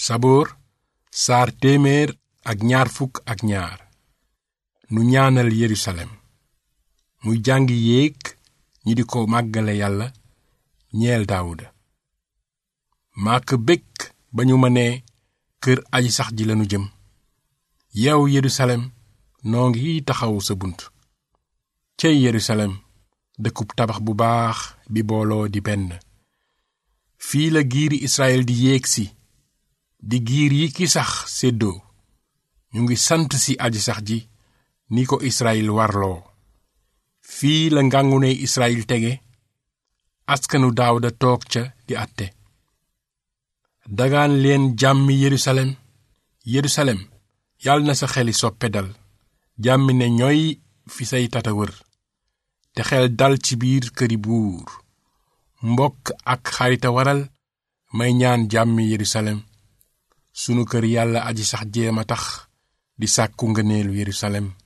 saboor saar téeméer ak ñaar fukk ak ñaar nu ñaanal yerusalem muy jàngi yéeg ñi di ko màggale yàlla ñeel daawuda màkk békk ba ñu ma nee kër aji sax ji lanu jëm yow yerusalem noo ngi taxaw sa bunt cey yerusalem dëkkub tabax bu baax bi booloo di benn fii la giiri israel di yéeg si di giir yi ki sax séddoo ñu ngi sant si aji sax ji ni ko israel warloo fii la ngàngune israel tege askanu daawda toog ca di àtte dagaan leen jàmmi yerusalem yerusalem yàlla na sa xeli soppe dal jàmmi ne ñooy fi say tata wër te xel dal ci biir këri buur mbokk ak xarita waral may ñaan jàmmi yerusalem sunu kër yàlla aji sax jéema tax di sàkku ngëneelu yerusalem